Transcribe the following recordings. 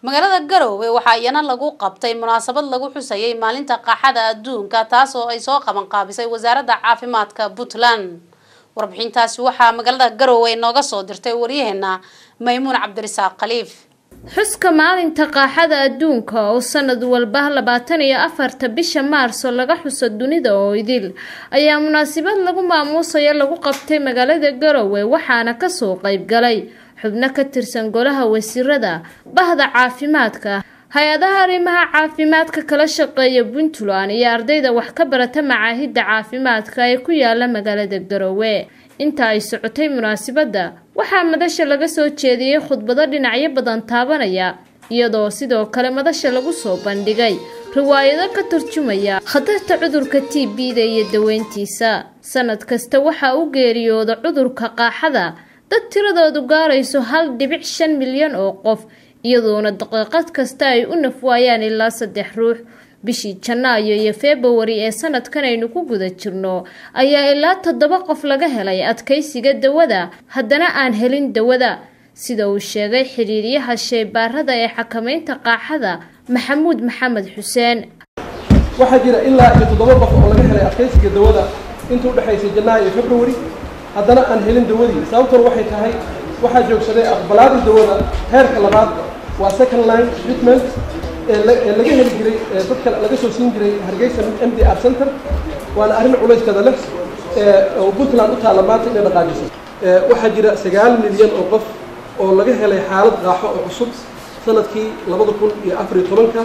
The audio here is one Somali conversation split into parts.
magaalada garowe waxaa iyana lagu qabtay munaasabad lagu xusayay maalinta qaaxada adduunka taas oo ay soo qaban qaabisay wasaaradda caafimaadka puntland warbixintaasi waxaa magaalada garowe nooga soo dirtay waryaheena maymuun cabdirisaaq khaliif xuska maalinta qaaxada adduunka oo sanad walba labaatan iyo afarta bisha maarso laga xuso dunida oo idil ayaa munaasabad lagu maamuusayo lagu qabtay magaalada garowe waxaana kasoo qayb galay xubno ka tirsan golaha wasiirada bahda caafimaadka hay-adaha arrimaha caafimaadka kala shaqeeya puntland iyo ardayda wax ka barata macaahidda caafimaadka ee ku yaala magaalada garowe inta ay socotay munaasabadda waxaa madasha laga soo jeediyey khudbado dhinacyo badan taabanaya iyadoo sidoo kale madasha lagu soo bandhigay riwaayado ka turjumaya khatarta cudurka t b-da iyo daweyntiisa sanad kasta waxaa u geeriyooda cudurka qaaxada dad tiradoodu gaarayso hal dhibic shan milyan oo qof iyadoona daqiiqad kasta ay u nafwaayaan ilaa saddex ruux bishii janaayo iyo februari ee sanadkan aynu ku guda jirno ayaa ilaa toddoba qof laga helay adkaysiga dawada haddana aan helin dawada sida uu sheegay xiriiryaha sheybaarada ee xakamaynta qaaxada maxamuud maxamed xuseen waxaa jira ilaa iyo toddoba qof oo laga helay adkaysiga dawada inta udhexaysay janaayo iyo februari haddana aan helin dawadii sababtuna waxay tahay waxaa joogsaday aqbalaadii dawada heerka labaad waa second line treatment ee laga heli jiray dadka laga soo siin jiray hargeysa m d r center waana arrin culayskada leh oo puntland u taalla maanta inay dhaqaajiso waxaa jira sagaal milyan oo qof oo laga helay xaalad qaaxo oo cusub sanadkii labada kun iyo afar iyo tobanka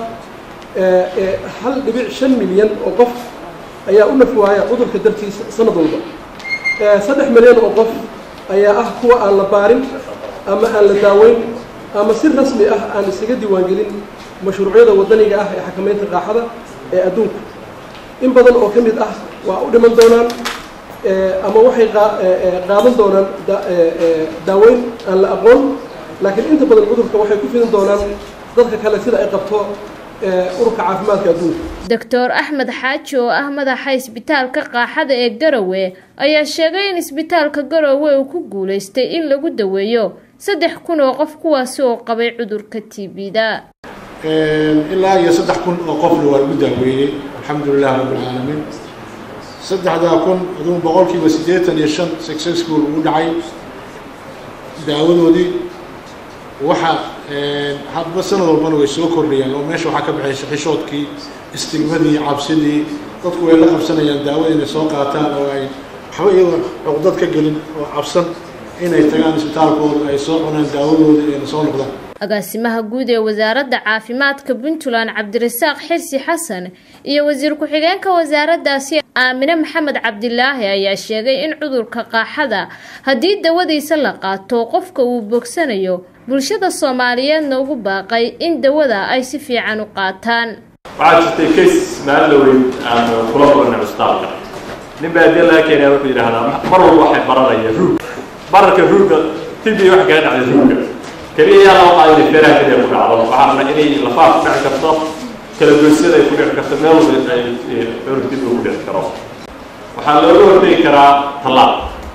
hal dhibic shan milyan oo qof ayaa u nafwaaya cudurka dartiisa sanad walba saddex milyan oo qof ayaa ah kuwa aan la baarin ama aan la daaweyn ama si rasmi ah aan isaga diiwaangelin mashruucyada waddaniga ah ee xakamaynta qaaxada ee adduunka in badan oo ka mid ah waa u dhiman doonaan ama waxay qaadan doonaan daaweyn aan la aqoon laakiin inta badan cudurka waxay ku fidin doonaan dadka kale sida ay qabto ururka caafimaadka adduunka doctor axmed xaaji oo ah madaxa isbitaalka qaaxada ee garowe ayaa sheegay in isbitaalka garowe uu ku guulaystay in lagu daweeyo saddex kun oo qof kuwaasi oo qabay cudurka t b-da ilaa iyo saddex kun oo qofna waa lagu daaweeyey alxamdulilah rabbilcaalamiin saddexdaa kun adugu boqolkiiba siddeetan iyo shan successful ugu dhacay daawadoodii waxa hadba sanad walbana way soo kordhayaan oo meesha waxaa ka baxaysa xishoodkii istigmadii cabsidii dadku way la qabsanayaan daawada inay soo qaataan oo ay waxba iyadoo cuqdad ka gelin oo cabsan inay tagaan isbitaalkooda ay soo cunaan daawadooda ayna soo noqdaan agaasimaha guud ee wasaaradda caafimaadka puntland cabdirasaaq xirsi xasan iyo wasiir ku-xigeenka wasaaraddaasi aamine maxamed cabdilaahi ayaa sheegay in cudurka qaaxada haddii dawadiisa la qaato qofka uu bogsanayo bulshada soomaaliyeedna ugu baaqay in dawada ay si fiican u qaataan waxaa jirtay kays maalloweyn aan kula kulanay cusbitaalka nin baa dee laga keenaya wuxuu yidhaahdaa mar walba waxay baranaya ruug bararka ruugga tibi waxa kaga dhacday ruugga keliya yaa loo qaaday inay feeraha keliya ku dhacdo waxaa rabna inay lafaha ku dhici karto kala goysyada ay ku dhici karto meel walba ay cudurka dib ku dhici karo waxaa looga hortegi karaa tallaal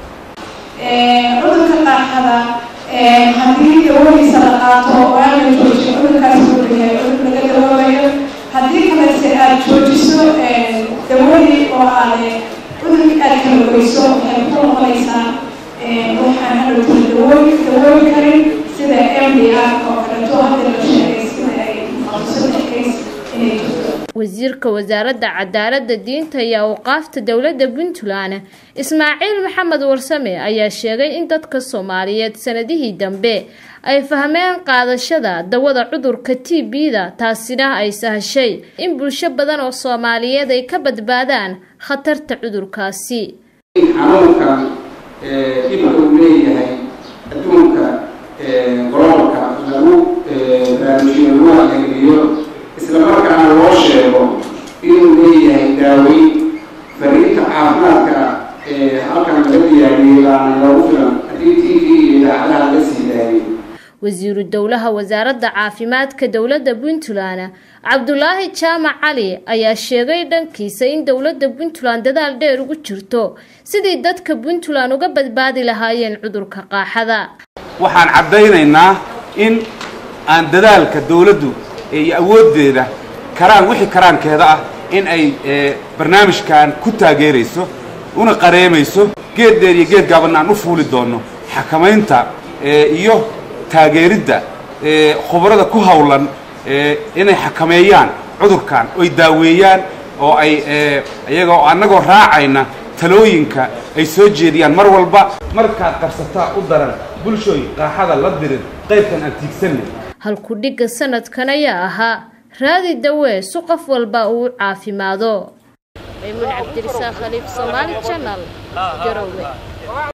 cudurka qaaxada haddii dawadiisa la qaato oo aan la joojiyo cudurkaas wuxuu yahay cudur laga dawoobayo haddii kalese aad joojiso dawadii oo aad cudurkii aad kala goyso waxay ku noqonaysaa waxaan hadhowtay dawooyi dawooyi karin sida m d r oo kaleeto hadda la sheegay sida ay saddex kays inay jirto wasiirka wasaaradda cadaaladda diinta iyo awqaafta dowladda puntland ismaaciil maxamed warsame ayaa sheegay in dadka soomaaliyeed sanadihii dambe ay fahmeen qaadashada dawada cudurka t b-da taasina ay sahashay in bulsho badan oo soomaaliyeed ay ka badbaadaan khatarta cudurkaasi xanuunka dhibka uu leeyahay adduunka golobolka lagu baraamujiyo lagu hagaagiyo isla markaana loo sheego inuu leeyahay daaweyn fariinta caafimaadka ee halkan laga diyaariyey baana loogu filan haddii t v iyo idaacadaha laga sii daayay wasiiru dowlaha wasaaradda caafimaadka dowladda puntland cabdulaahi jaamac cali ayaa sheegay dhankiisa in dowladda puntland dadaal dheer ugu jirto sidii dadka puntland uga badbaadi lahaayeen cudurka qaaxada waxaan caddaynaynaa in aan dadaalka dawladdu iyo awooddeeda karaan wixii karaankeeda ah in ay barnaamijkan ku taageerayso una qareemayso geed dheer iyo geed gaabanna aan u fuuli doonno xakamaynta iyo taageeridda khubarada ku hawlan inay xakameeyaan cudurkan oy daaweeyaan oo ay iyagoo annagoo raacayna talooyinka ay soo jeediyaan mar walba markaad qarsataa u daran bulshooy qaaxada la dirin qaybkan aan tiigsanay halku-dhigga sanadkan ayaa ahaa raadi dawee si qof walba uu caafimaado maymuun cabdirisaaq khaliif soomaali janal garowe